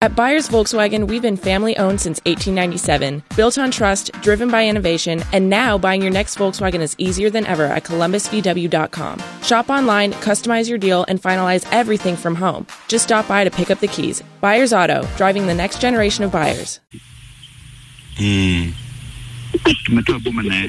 At Buyers Volkswagen, we've been family owned since 1897, built on trust, driven by innovation, and now buying your next Volkswagen is easier than ever at columbusvw.com. Shop online, customize your deal, and finalize everything from home. Just stop by to pick up the keys. Buyers Auto, driving the next generation of buyers. Mm. tumetoa boma naye.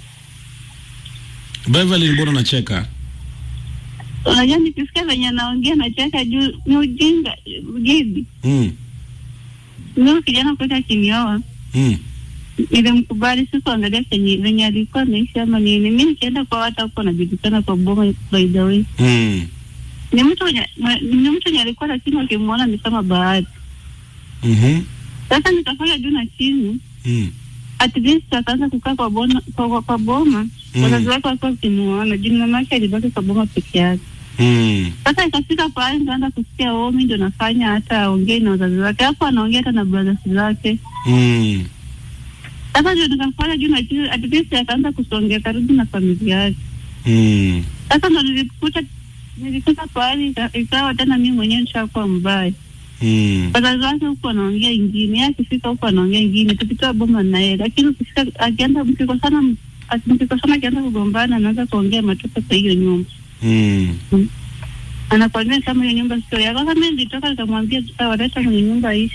Beverly, mbona unacheka? Unajua nikisikia venye anaongea nacheka juu ni ujinga ujidi. Mm. Mimi kijana kwetu akinioa Mm. nilimkubali, sikuangalia kenye venye alikuwa anaishi ama nini. Mi nikienda kwa watu huko najulikana kwa boma, by the way Mm. ni mtu mwenye mwe- ni mtu mwenye alikuwa lakini ukimwona ni kama bahati. Mhm. Sasa nikafanya juu na chini, Mm. at least akaanza kukaa kwa bona, kwa, kwa, kwa boma Mm. wazazi wake walikuwa wakimuona juu mama yake alibaki kwa boma peke yake. Mm. Sasa ikafika pahali nikaanza kusikia oh, mi ndo nafanya hata aongee na wazazi wake, hapo anaongea hata na brothers zake. Mm. Sasa ndio nikafanya juu na chini, at least akaanza kusongea karibu na familia yake. Mm. Sasa ndo nilikuta nilifika pahali ika- ikawa tena mimi mwenyewe nishakuwa mbaya. Mm. Wazazi wake huku anaongea ingine, yeye akifika huku anaongea ingine, tukitoa boma na yeye, lakini ukifika akianza mkikosana, aki- mkikosana akianza kugombana, anaanza kuongea matoka kwa hiyo nyumba, Mm. anakwambia kama hiyo nyumba sio yako. Sasa mimi nilitoka nikamwambia, waleta kwenye nyumba aishi.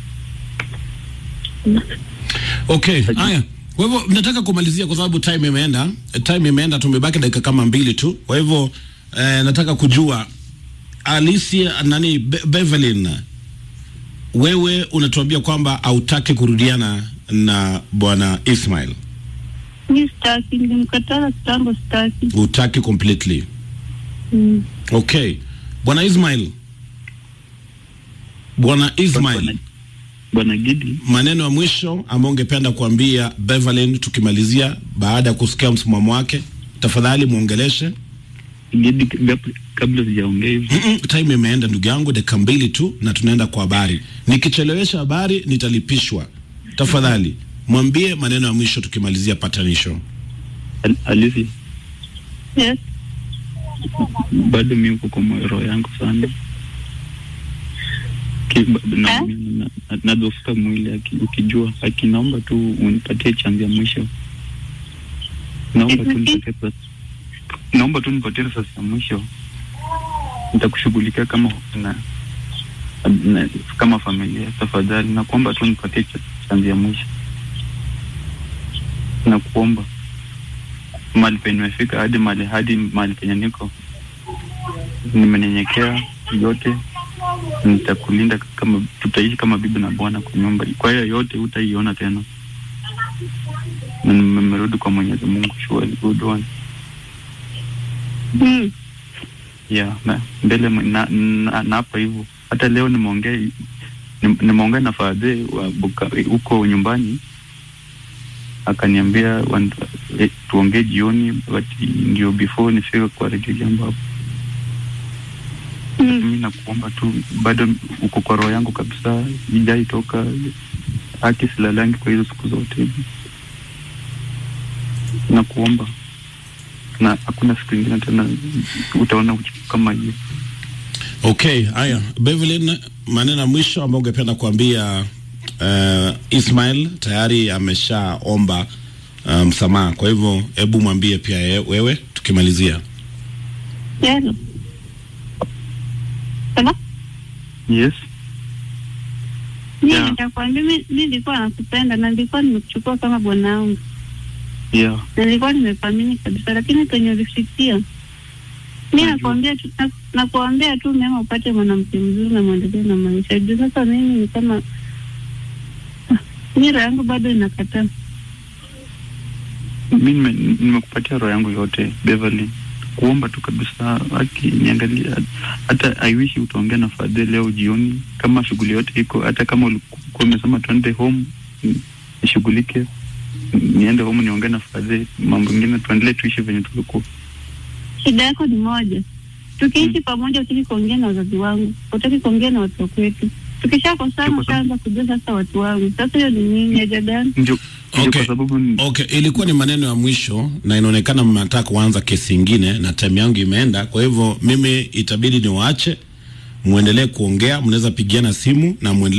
Okay, haya. Kwa hivyo nataka kumalizia kwa sababu time imeenda. Time imeenda, tumebaki dakika kama mbili tu. Kwa hivyo eh, nataka kujua Alicia nani Be Bevelin, wewe unatuambia kwamba hautaki kurudiana na bwana Ismail, Mi sitaki, nilimkataza kitambo, sitaki. hutaki completely. Mm. Okay, bwana Ismail, bwana Ismail, Bwana Gidi, maneno ya mwisho ambayo ungependa kuambia Beverlyn tukimalizia, baada ya kusikia msimamo wake, tafadhali muongeleshe. Gidi, gab- kabla sijaongea hivi, Mm-mm, time imeenda ndugu yangu, dakika mbili tu na tunaenda kwa habari. Nikichelewesha habari nitalipishwa. Tafadhali mwambie maneno ya mwisho tukimalizia patanisho. Al- Alicia, Yes. bado mi uko kwa moyo roho yangu sana Ki- ba- na- Eh? na- na- nadhoofika mwili aki- ukijua akinaomba tu unipatie chanzi ya mwisho naomba tu Excuse me? nipatie nafasi- naomba tu nipatie nafasi ya mwisho nitakushughulikia kama na, na, kama familia tafadhali nakuomba tu nipatie cha- chanzi ya mwisho nakuomba mali penye nimefika hadi mali hadi mali penye niko nimenyenyekea yote nitakulinda kama tutaishi kama bibi na bwana kwa nyumba kwa hiyo yote utaiona tena na nimerudi kwa mwenyezi mungu surely good one Mm. yeah na mbele mwe- na, na, na hapa hivyo hata leo nimeongea nim- nimeongea na fadhe wa Buka- huko nyumbani akaniambia wan- eh, tuongee jioni but ndio before nifike kwa redio jambo hapo Mm. mi nakuomba tu bado uko kwa roho yangu kabisa ijaitoka haki silalangi kwa hizo siku zote nakuomba na hakuna siku ingine tena utaona uchipu kama hiyo Okay, haya Beverlyn, maneno ya mwisho ambayo ungependa kuambia uh, Ismail tayari ameshaomba uh, msamaha, kwa hivyo hebu mwambie pia ye, wewe tukimalizia. Hello. Hello? yes Mimi Yeah. nitakwambia mi mi nilikuwa nakupenda na nilikuwa nimekuchukua kama bwanangu yeah na nilikuwa nimekuamini kabisa, lakini penye ulifikia, mi Najua. nakuambia tu na- nakuambia tu mema upate mwanamke mzuri na mwendelee na maisha juu sasa mimi ni kama Ah, mi roho yangu bado inakataa. mi nime- nimekupatia roho yangu yote Beverly kuomba tu kabisa haki niangalia hata I wish utaongea na fadhe leo jioni kama shughuli yote iko hata kama ulikuwa umesema tuende home ni- nishughulike niende home niongee na fadhe mambo mengine tuendelee tuishi venye tulikuwa Shida yako ni moja, tukiishi pamoja, utaki kuongea na wazazi wangu, utaki kuongea na watu wa kwetu. Tukishakosana Tuko ushaanza kujua sasa watu wangu. Sasa hiyo ni nini? Haja gani? ndio ndio Okay. kwa sababu ni- Okay, ilikuwa ni maneno ya mwisho na inaonekana mnataka kuanza kesi ingine na time yangu imeenda, kwa hivyo mimi itabidi niwaache muendelee kuongea, mnaweza pigiana simu na muendelee